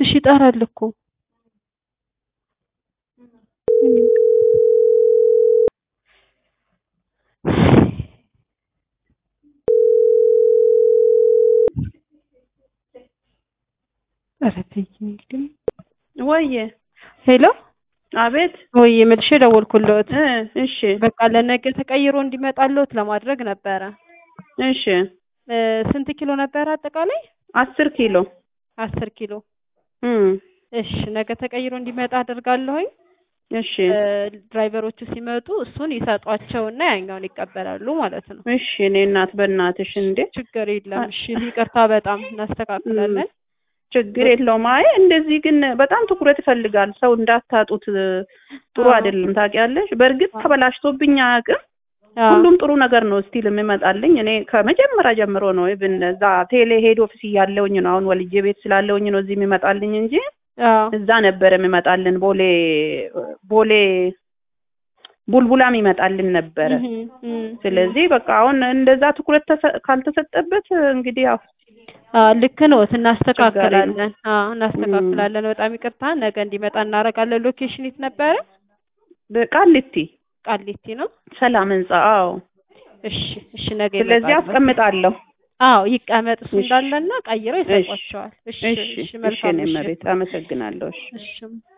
ትንሽ ይጠራል እኮ ኧረ ተይ ግን ወየ ሄሎ አቤት ወይ መልሼ ደወልኩልዎት እ እሺ በቃ ለነገ ተቀይሮ እንዲመጣልዎት ለማድረግ ነበረ እሺ እ ስንት ኪሎ ነበረ አጠቃላይ አስር ኪሎ አስር ኪሎ እም እሺ ነገ ተቀይሮ እንዲመጣ አደርጋለሁኝ እሺ እ ድራይቨሮቹ ሲመጡ እሱን ይሰጧቸውና ያኛውን ይቀበላሉ ማለት ነው እሺ እኔ እናት በእናትሽ እንዴ ችግር የለም እሺ ይቅርታ በጣም እናስተካክላለን ችግር የለውም። አይ እንደዚህ ግን በጣም ትኩረት ይፈልጋል። ሰው እንዳታጡት ጥሩ አዎ። አይደለም። ታውቂያለሽ። በእርግጥ ተበላሽቶብኝ አያውቅም። አዎ። ሁሉም ጥሩ ነገር ነው ስቲል የሚመጣልኝ። እኔ ከመጀመሪያ ጀምሮ ነው ኢቭን እዛ ቴሌ ሄድ ኦፊስ እያለውኝ ነው አሁን ወልጄ ቤት ስላለውኝ ነው እዚህ የሚመጣልኝ እንጂ አዎ እዛ ነበር የሚመጣልን ቦሌ ቦሌ ቡልቡላም ይመጣልን ነበረ። እህ እህ ስለዚህ በቃ አሁን እንደዛ ትኩረት ተሰ- ካልተሰጠበት እንግዲህ ያው አዎ ልክ ነው እናስተካክላለን አዎ እናስተካክላለን በጣም ይቅርታ ነገ እንዲመጣ እናደርጋለን ሎኬሽን የት ነበረ ቃሊቲ ቃሊቲ ነው ሰላም ህንጻ። አዎ እሺ እሺ ነገ ስለዚህ ይመጣሉ አስቀምጣለሁ። አዎ ይቀመጥ እሱ እሺ። እንዳለና ቀይረው ይሰጧቸዋል እሺ እሺ እሺ እሺ መልካም እኔ እሺ መቤት አመሰግናለሁ። እሺ እሺ